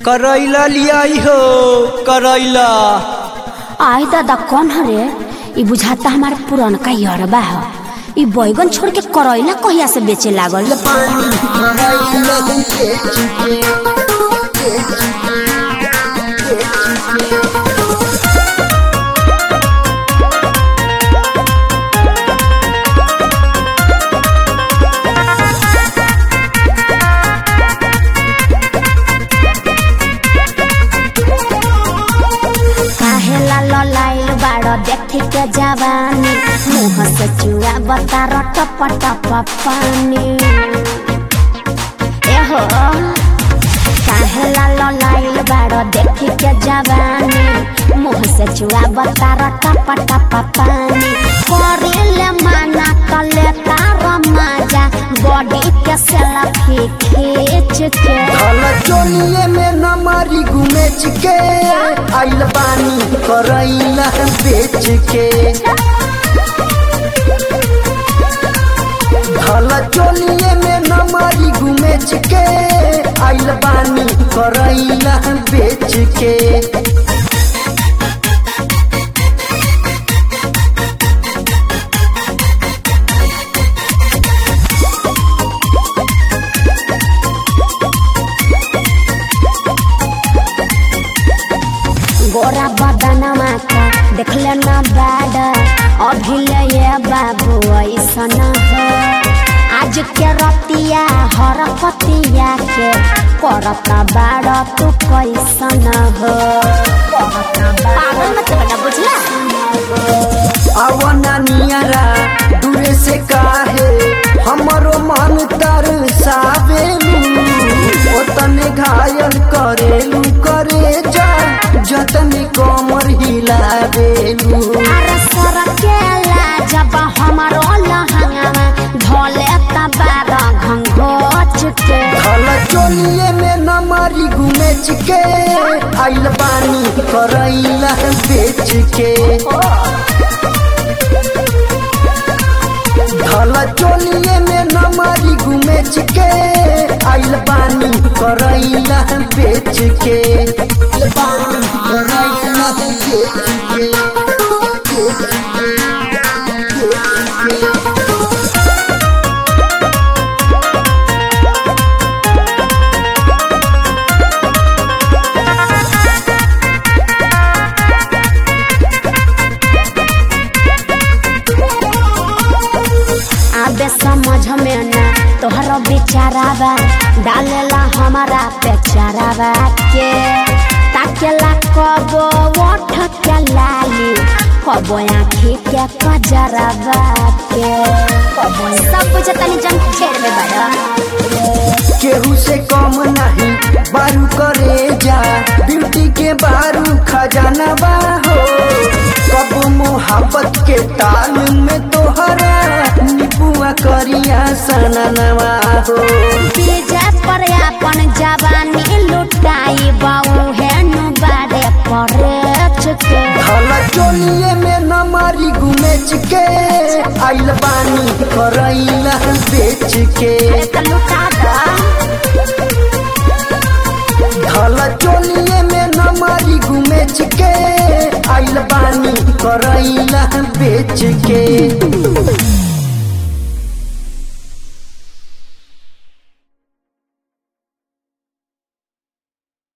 करैला लियाई हो करैला आई दादा कौन हरे ई बुझाता हमारे पुरनका यरबा ह ई बैगन छोड़ के करैला कहिया से बेचे लागल काहेला ललाइल बाड़ देखी के जवानी मुँह से चुआ बता टप टप पानी एहो काहेला ललाइल बाड़ देखी के जवानी मुँह से चुआ बता टप टप पानी करेले माना कले तार मजा बॉडी के सेल्फी खींच के धल चोलिए में नमारी घुमेच के आइल बानी करैला बेच के धल चोलिए में नमारी घुमेच के आइल बानी करैला बेच के गोरा बदनमा का देखले न बैड अभी ले ये बाबू ऐसन हो आज के रतिया हर पतिया के करता बाड़ तू कैसन हो पागल मत बना बुझला आवना नियरा दूरे से काहे हमरो मन तर सावेलू ओतने घायल करेलू करे जा जतने कमर हिलावेलू अरे सरकेला जब हमारो लहंगा धोले तबार घंघोच के धल चोलिए में नमारी घुमेच के आइल बानी करैला बेच के धल चोलिए में नमारी घुमेच के आइल बानी करैला बेच के बानी करैला बेच के आबे समझ में ना तोहर बेचारावा डालेला हमारा पे चारावा के ताकेला कबो ओठ के लाली कबो आँखी के कजरावा के कबो सब कुछ तनी जन खेर में बड़ा केहू से कम नहीं बारू करे जा ब्यूटी के बारू खजाना बा हो कब मोहब्बत के ताल में तोहरा निपुआ करिया सननवा हो डीजे पर अपन जवानी लुटाई बाऊ है नु बारे परे चुके धल चोलिए में नमारी घुमेच के आइल बानी करैला बेच के लुटा दा धल चोलिए में नमारी घुमेच के आइल बानी करैला बेच के